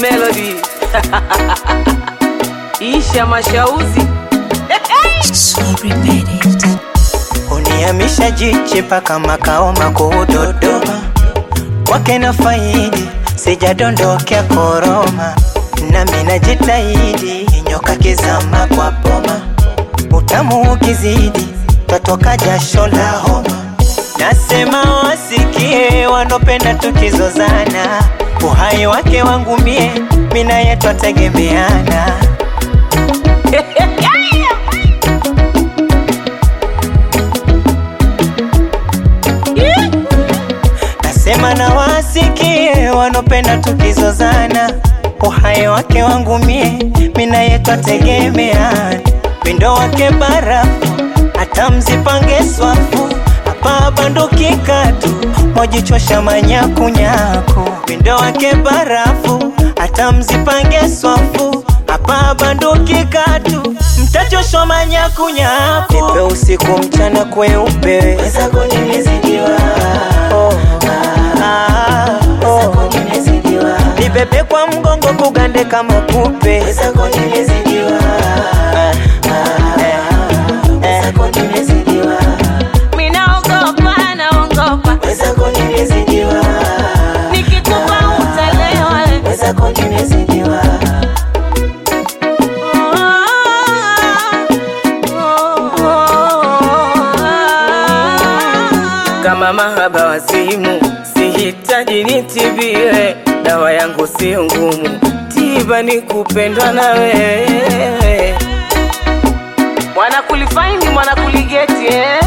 Melody Isha Mashauzi Sorry, made it. Unihamisha jichi mpaka makao makuu Dodoma, kwake na faidi sijadondokea koroma, nami najitahidi nyoka kizama kwa boma, utamu ukizidi twatoka jasho la homa. Nasema wasikie wanopenda tukizozana, uhai wake wangu mie, mina yetu ategemeana. Nasema na wasikie wanopenda tukizozana, uhai wake wangu mie, mina yetu ategemeana. Windo wake barafu, hata mzipange swafu, hapa banduki katu, mojichosha manyakunyaku. Windo wake barafu, hata mzipange swafu, hapa banduki katu, mtachoshwa manyakunyaku. Nipe usiku mchana kweupe, wezako nimezidiwa oh. Ah, oh. Nibebe kwa mgongo kugande kama kupe wezako nimezidiwa Ah, ah, eh, eh. Minaogopa naogopa Wezako nimezidiwa Nikikupa utalewa wezako nimezidiwa Kama mahaba wazimu, sihitaji nitibiwe, dawa yangu sio ngumu, tiba ni kupendwa na wewe. Mwana kulifaindi mwana kuligeti eh?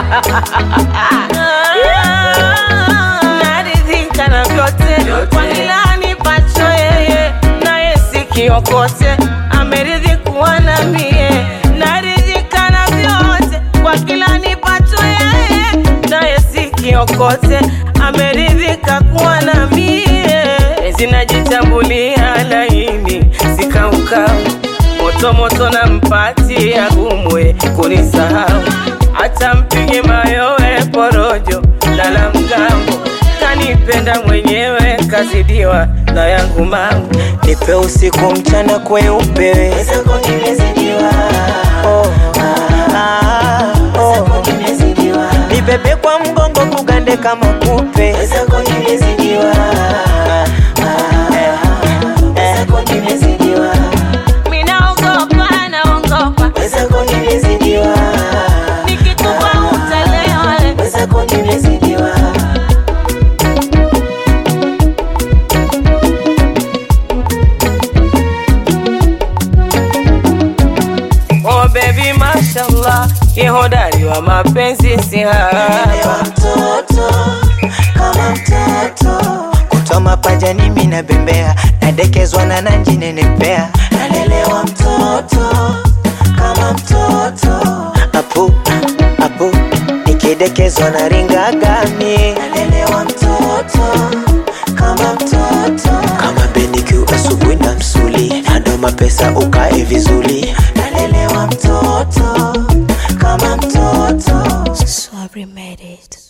Naridhika na vyote kwa kila anipacho yeye, naye sikiokote ameridhi kuwa na mie. Naridhika na vyote kwa kila anipacho yeye, naye sikiokote ameridhika kuwa na mie. Zinajitambulia laini sikaukau moto moto na mpati agumwe kunisahau hata mpige mayowe porojo lala mgambo kanipenda mwenyewe kazidiwa na yangu mambo Nipe usiku mchana kweupe wezako nimezidiwa oh. ah, oh. Nibebe kwa mgongo kugande kama kupe wezako nimezidiwa Ah, eh, eh. minaogopa naogopa Wezako nimezidiwa nikikupa utalewa wezako nimezidiwa oh baby mashallah ye hodari wa mapenzi si haba Lelewa mtoto kama mtoto kutoa mapajani mimi nabembea nadekezwa na nanji nenepea nalelewa mtoto kama mtoto apu apu nikidekezwa na ringagami nalelewa mtoto kama mtoto kama benikiu asubuhi na msuli nadoma pesa ukae vizuri nalelewa mtoto kama mtoto Sorry, made it.